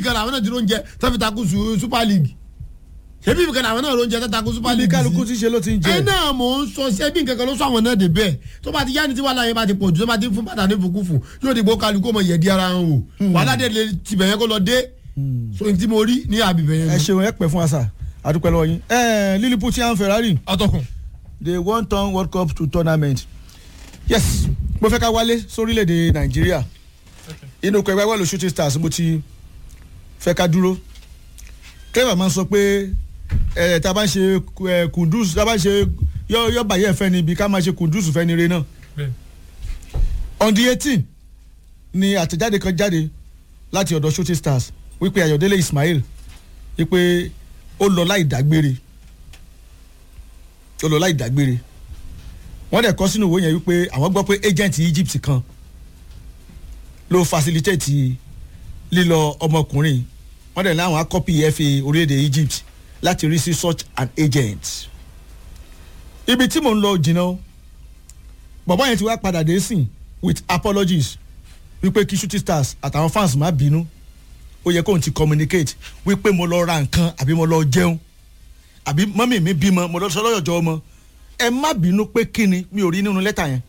kan làwọn náà ti róúnjẹ tó fi takú su- super league ṣebí ibì kan làwọn náà róúnjẹ tó takú super ibi league kálukú sí ti ṣe ló ti ń ẹ jẹ náà mò ń sọ ṣé bí nǹkan kan ló sọ àwọn náà dé bẹ́ẹ̀ tó bá ti yá ni tí wàhálà yẹn bá ti pọ̀ jù tó bá ti fún bàtà ní fukúfù yóò dìbò kálukú ọmọ yẹ̀dí ara hàn o wàhálà dé lè tibẹ̀ yẹn kó lọ dé so n tí mo rí ní àbíbẹ̀ yẹn ẹ ni. ṣeun ẹ pẹ fún wa sà àdúpẹ́ lọ́wọ́ yín ẹ Liverpool ti hàn Ferrari atọ́kùn they won turn world cup to tournament yes mo fẹ́ ká wálé sórílẹ̀‐èdè nàìjíríà inú ọkọ̀ ẹgbẹ́ wọ́ọ̀lù shooting stars mo ti fẹ́ ká dúró clever máa ń sọ pé ẹ̀ tá a bá ń ṣe ẹ̀ kùndùs tá a bá ń ṣe yọ yọ bàyẹ̀ fẹ́ ni ibi ká máa ṣe kùndùs fẹ́ ni re náà bẹ́ẹ̀ on the eighteen ni àtẹ̀jáde kan jáde láti ọ̀dọ̀ shooting stars wípé ayọ̀délé ismail wípé ó lọ láì dágbére ó lọ láì dágbére wọ́n dẹ̀ kọ́ sínú ìwé yẹn wípé àwọn gbọ́ pé agent egypt kan ló facilitate lílọ ọmọkùnrin wọ́n dẹ̀ ní àwọn akọ́pì fa orílẹ̀-èdè egypt láti rí sí such an agent ibi tí mò ń lọ jìnnà o bàbá yẹn ti wá padà dé sìn with apologies wípé kí shooting stars àtàwọn fans má bínú ó yẹ kóun ti communicate wípé mo lọ ra nǹkan àbí mo lọ jẹun àbí mọ́mì mi bímọ mo lọ sọ lọ́yọ̀jọ́ ọmọ ẹ má bínú pé kíni mi ò rí nínú lẹ́tà yẹn.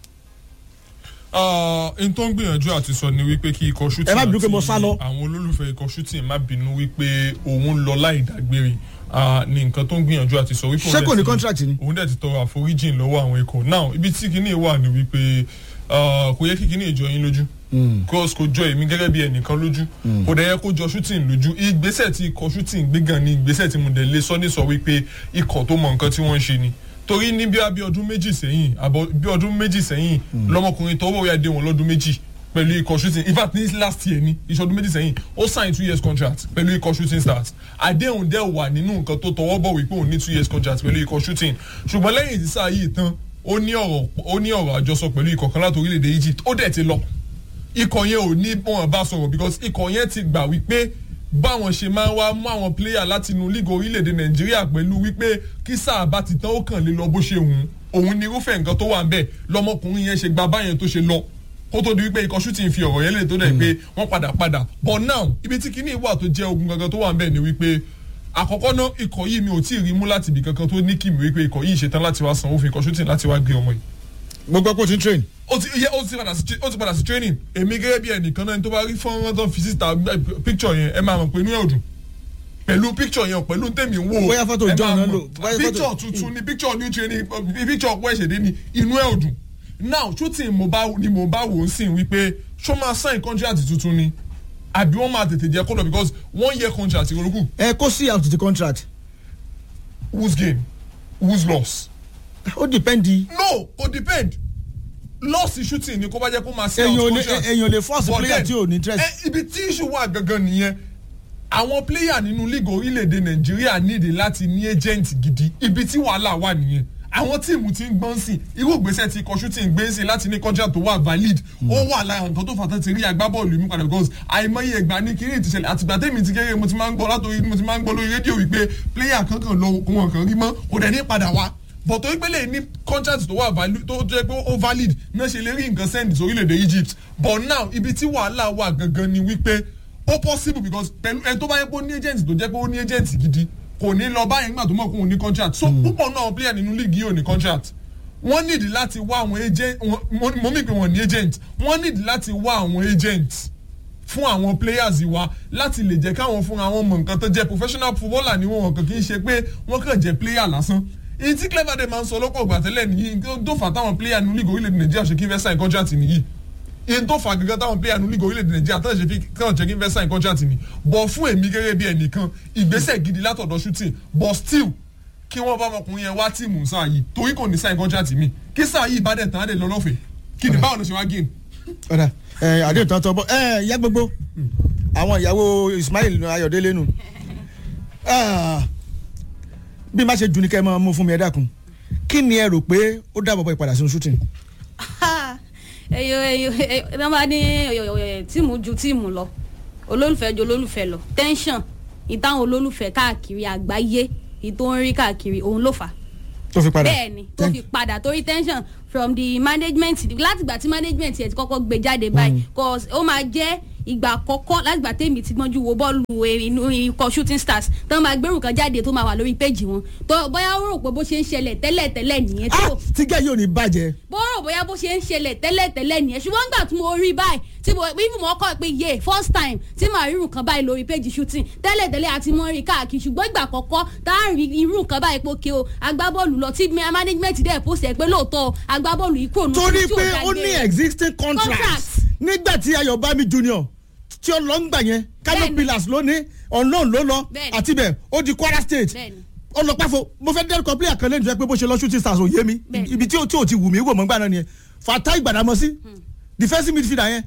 n tó ń gbìyànjú àti sọ ni wípé kí ikọ̀ shooting Ẹ má bínú pé mo sá lọ. àwọn olólùfẹ́ ikọ̀ shooting má bínú wípé òun lọ láì dágbére Ah, ni nǹkan tó ń gbìyànjú àti sọ wípé Ṣé òun kò dẹ̀ ní ti- contract ni? òun dẹ̀ ti tọrọ àforíjìn lọ́wọ́ àwọn ikọ̀ now ibi tí kinní wà ní wípé ah, kò yẹ kí kinní ìjọ yín lójú cause kò jọ èmi gẹ́gẹ́ bí ẹnìkan lójú kò dẹ̀ yẹ kó jọ shooting lójú ìgbésẹ̀ tí ikọ̀ shooting gbé gan ni ìgbésẹ̀ tí mo dẹ̀ lé sọ ní sọ wípé ikọ̀ tó mọ nǹkan tí wọ́n ń ṣe ni torí ní bí abí ọdún méjì sẹ́yìn àbọ̀ bí ọdún méjì sẹ́yìn lọ́mọkùnrin tọwọ́ ya dé wọn lọ́dún méjì pẹ̀lú ikọ̀ shooting in fact ní last year ni ìṣọdún méjì sẹ́yìn ó sign two years contract pẹ̀lú ikọ̀ shooting stars àdéhùn dẹ̀ wà nínú nǹkan tó tọwọ́ bọ̀ wípé òun ní two years contract pẹ̀lú ikọ̀ shooting ṣùgbọ́n lẹ́yìn tí sáà yìí tán ó ní ọ̀rọ̀ ó ní ọ̀rọ̀ àjọsọ pẹ̀lú ikọ̀ kan láti orílẹ̀-èdè Egypt ó dẹ̀ ti lọ ikọ̀ yẹn ò ní wọn bá sọ̀rọ̀ because ikọ̀ yẹn ti gbà wípé báwọn ṣe máa ń wá mú àwọn player láti inú league orílẹ̀-èdè nàìjíríà pẹ̀lú wípé kí sáà bá ti tán ó kàn lè lọ bó ṣe wù ú òun ni irúfẹ́ nǹkan tó wà ń bẹ̀ lọmọkùnrin yẹn ṣe gba báyẹn tó ṣe lọ kó tó di wípé ikọ̀ shooting fi ọ̀rọ̀ yẹn lè tó dẹ̀ pé wọ́n padà padà but now ibi tí kinní wà tó jẹ́ ogun gangan tó wà ń bẹ̀ ni wípé àkọ́kọ́ náà ikọ̀ yìí mi ò tí ì rí mú láti ibì kankan tó ní kí mi wípé ikọ̀ yìí ṣetán láti wá sanwó fún ikọ̀ shooting láti wá gbé ọmọ yìí mo gbọ́ pé o ti ń train. ó ti yẹ ó ti padà sí ó ti padà sí training èmi gẹ́gẹ́ bí ẹnìkan náà tó bá rí fọ́nrán tó fi síta eh, picture yẹn ẹ máa mọ̀ pé inú ẹ̀ ò dùn pẹ̀lú picture yẹn pẹ̀lú tèmi ń wò Bóyá photo ẹ John máa náà mọ̀. lò, bóyá picture photo- tuntun ni picture new training eh, picture ọ̀pọ̀ ẹ̀ṣẹ̀dé ni inú ẹ̀ ò dùn now shooting mo bá ni mo bá wò ó sìn wípé ṣó máa sign contract tuntun ni àbí wọ́n máa tètè jẹ́ kó lọ because one year contract ìrọ̀lùkù ẹ kó sí out the contract who's gain who's loss ó depend no kò depend loss shooting ni kó bá jẹ́ kó máa sign èyàn ò out lè contract èyàn ò lè force But player then, tí ò ní interest. ẹ, ibi tí issue wà gangan nìyẹn àwọn player nínú league orílẹ̀-èdè nàìjíríà nídìí láti ní agent gidi ibi tí wàhálà wà nìyẹn àwọn tíìmù tí ń gbọ́n sí irú ìgbésẹ̀ tí ikọ̀ shooting gbé sí láti ní contract tó wà valid ó wà lára nǹkan tó fà tó ti rí agbábọ́ọ̀lù mi padà because àìmọye ẹgbàá ní kiri ìtìṣẹ̀lẹ̀ àtìgbà tẹ́mi ti kéré mo ti máa ń gbọ́ látòrí mo ti máa ń gbọ́ lórí rédíò wípé player kankan lọ kó wọn kàn rí mọ́ kò dẹ̀ ní padà wá but torí pé lè ní contract tó wà valid tó jẹ́ pé ó valid náà ṣe lè rí nǹkan send sórílẹ̀-èdè Egypt but now ibi tí wàhálà wà gangan ni wípé ó possible because pẹ̀lú ẹni tó bá yẹ pé ó ní agent tó jẹ́ pé ó ní agent gidi kò ní lọ báyìí nígbà tó mọ̀ pé òun ní contract so púpọ̀ náà àwọn player nínú league yìí ò ní contract wọ́n nídìí láti wá àwọn agent wọ́n- mo mí pé wọ́n ní agent wọ́n nídìí láti wá àwọn agent fún àwọn players wa láti lè jẹ́ káwọn fúnra wọn mọ nǹkan tó jẹ́ professional footballer ni wọn kàn kì í ṣe pé wọ́n kàn jẹ́ player lásán èyí tí clever day máa ń sọ lọ́pọ̀ ìgbà tẹ́lẹ̀ nìyí tó fà táwọn player nínú league orílẹ̀-èdè nàìjíríà ṣe kí n fẹ́ sign contract nìyí èyí tó fà gẹ́gẹ́ táwọn player nínú league orílẹ̀-èdè nàìjíríà tó ṣe fi kàn jẹ́ kí n fẹ́ sign contract ni bọ̀ fún èmi gẹ́gẹ́ bí ẹnìkan ìgbésẹ̀ gidi látọ̀dọ̀ shooting but still kí wọ́n bá ọmọkùnrin yẹn wá tíìmù sáà yìí torí kò ní sign contract mi kí sáà yìí bá dẹ̀ tán á dẹ̀ lọ lọ́fẹ̀ẹ́ kí ni báwo ló ṣe wá gain ọ̀dà ẹ àdéhùn tán tọ́ bọ́ ẹ ìyá gbogbo àwọn ìyàwó Ismail Ayọ̀délé nù Ah, bí má ṣe jù ní kẹ́ ẹ máa mú fún mi ẹ dákun kí ni ẹ rò pé ó dábọ̀ bọ́ ìpadà sínú shooting. ẹyọ ẹyọ ẹyọ bá ní tíìmù ju tíìmù lọ olólùfẹ́ ju olólùfẹ́ lọ tension ìtàwọn olólùfẹ́ káàkiri àgbáyé ìtò ń rí káàkiri òun ló fà á tó fi padà bẹ́ẹ̀ ni tó fi padà torí tension from the management látìgbà tí management yẹn ti kọ́kọ́ gbé jáde báyìí cause ó máa jẹ́ ìgbà àkọ́kọ́ látìgbà tèmi ti gbọ́njú wo bọ́ọ̀lù inú ikọ̀ shooting stars tán máa gbérù kan jáde tó máa wà lórí péjì wọn tó bóyá ó rò pé bó ṣe ń ṣẹlẹ̀ tẹ́lẹ̀ tẹ́lẹ̀ nìyẹn tí ah kò tí gẹ́ yóò ní bàjẹ́ bó rò bóyá bó ṣe ń ṣẹlẹ̀ tẹ́lẹ̀ tẹ́lẹ̀ nìyẹn ṣùgbọ́n nígbà tí mo rí báyìí tí mo even mo kọ́ pé yé first time tí màá rí irú kan báyìí lórí péjì shooting tẹ́lẹ̀ tẹ́lẹ̀ àti mọ́ rí káàkiri ṣùgbọ́n ìgbà àkọ́kọ́ tá a rí irú kan báyìí pé òkè o agbábọ́ọ̀lù lọ tí management dẹ̀ post ẹ̀ pé lóòótọ́ agbábọ́ọ̀lù yìí kúrò nínú torí tí ò pé ó dágbére. ní existing contract Contract. nígbà tí ayọ̀bámi junior tí ó lọ ń gbà yẹn kano Bẹ́ẹ̀ni. pillars ló ní unknown ló lọ Bẹ́ẹ̀ni. àti bẹ́ẹ̀ ó di kwara state Bẹ́ẹ̀ni. ó lọ pàfọ mo fẹ́ dẹ́rùkọ player kan lẹ́nu tó yẹ pé bó ṣe lọ shooting stars ò yé mi Bẹ́ẹ̀ni. ibi tí ò tí ò ti wù mí wò mọ́ gbà náà nìyẹn fata ìgbàdàmọ́sí defensive midfielder yẹn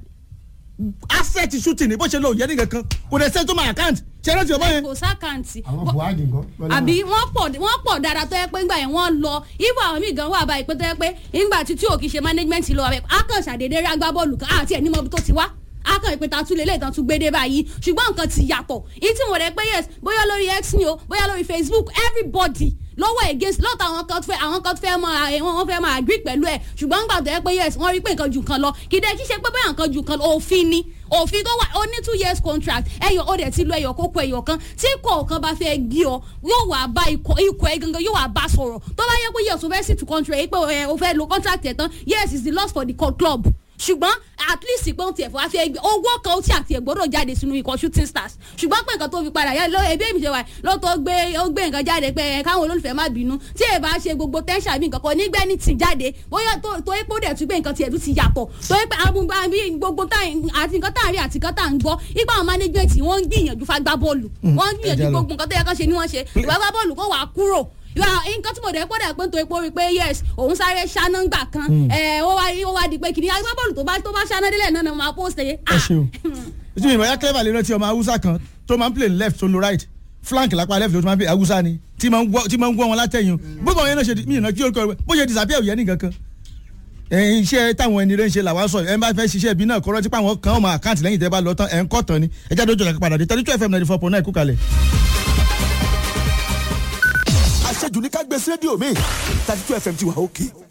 asset shooting ni bó ṣe lọ òye nìkan kan kò dẹ̀ sẹ́ni tó máa account ṣe é rántí ọmọ yẹn kò sákàǹtì àwọn buhari nǹkan. àbí wọ́n pọ̀ wọ́n pọ̀ dáadáa tó yẹ pé ńgbà yẹn wọ́n lọ ibà àwọn míì gan wà báyìí pé tó yẹ pé ńgbà tí tí ò kì í ṣe management lọ abẹ akàn ṣàdédé rí agbábọ́ọ̀lù kan àti ẹ̀ ní mọ́bi tó ti wá akàn ìpè ta tún lè léètàn tún gbédé báyìí ṣùgbọ́n nǹkan ti yàtọ̀ èyí tí mo rẹ̀ pé yes bóyá lórí x ni o bóyá lórí facebook everybody lọ́wọ́ against lọ́tọ̀ àwọn kan fẹ́ àwọn kan fẹ́ máa ẹ̀ wọ́n fẹ́ máa agree pẹ̀lú ẹ̀ ṣùgbọ́n nígbà tó yẹ pé yes wọ́n rí pé nǹkan ju nǹkan lọ kìdẹ́ kí ṣe pé bóyá nǹkan ju nǹkan lọ òfin ni òfin tó wà ó ní two years contract ẹyọ ó dẹ̀ ti lo ẹyọ kókó ẹyọ kan tí kọ̀ọ̀kan bá fẹ́ gbé ọ yóò wá bá ikọ̀ ikọ̀ ẹ gangan yóò wá bá sọ̀rọ̀ tó bá yẹ pé yes o fẹ́ sì tu contract yìí pé ẹ o fẹ́ lo contract ẹ̀ tán yes it's the loss for the co- club ṣùgbọ́n at least pé ó tiẹ̀ fún wa fẹ́ gbé owó kan ó ti àti ẹ̀gbọ́dọ̀ jáde sínú ikọ̀ shooting stars ṣùgbọ́n pé nǹkan tó fi padà yá lọ ẹbí èmi ṣe wà lọ́tọ̀ gbé ó gbé nǹkan jáde pé ẹ káwọn olólùfẹ́ má bínú tí ẹ bá ṣe gbogbo tẹ́ńṣà bí nǹkan kan nígbẹ́ ní ti jáde bóyá tó tó yẹ pé ó dẹ̀ tún gbé nǹkan tiẹ̀ tún ti yàtọ̀ tó yẹ pé amúgbá bí gbogbo tá àti nǹkan tá à ń rí àti nǹkan tá à ń gbọ́ ipa àwọn management wọ́n ń gbìyànjú fagbá bọ́ọ̀lù wọ́n ń gbìyànjú ẹja lọ. gbogbo nǹkan tó yẹ kán ṣe ni wọ́n ṣe ìwà gbá bọ́ọ̀lù kó wàá kúrò ìwà nǹkan tí mo dẹ̀ pọ̀ dẹ̀ pé nítorí pé ó rí i pé yes òun sáré ṣáná ńgbà kan ẹ̀ ó wá ó wá di pé kìnìún agbábọ́ọ̀lù tó bá tó bá ṣáná délẹ̀ náà ni wọ́n máa post ẹ̀ ẹ ṣeun ojú ìmọ̀ ya clever lè rántí ọmọ haúsá kan tó máa ń play left tó ń lo right flank lápá left tó máa ń play haúsá ni tí máa ń gbọ́ tí máa ń gbọ́ wọn látẹ̀yìn gbogbo àwọn yẹn náà ṣe mí ìná kí orúkọ rẹ bó ṣe disappear òye nìkan kan ẹ̀yin iṣẹ́ táwọn ẹni rẹ̀ ń ṣe làwọn sọ ẹ̀ ń bá fẹ́ ṣiṣẹ́ ibi náà kọ́rọ́ tí pàwọn kan ọmọ àkáǹtì lẹ́yìn tẹ́ bá lọ tán ẹ̀ ń kọ́ tán ni ẹ jáde ojú ọ̀la padà dé thirty two fm ninety four point nine kú kalẹ̀. àṣejù ní ká gbé sí rédíò mi thirty two fm ti wà òkè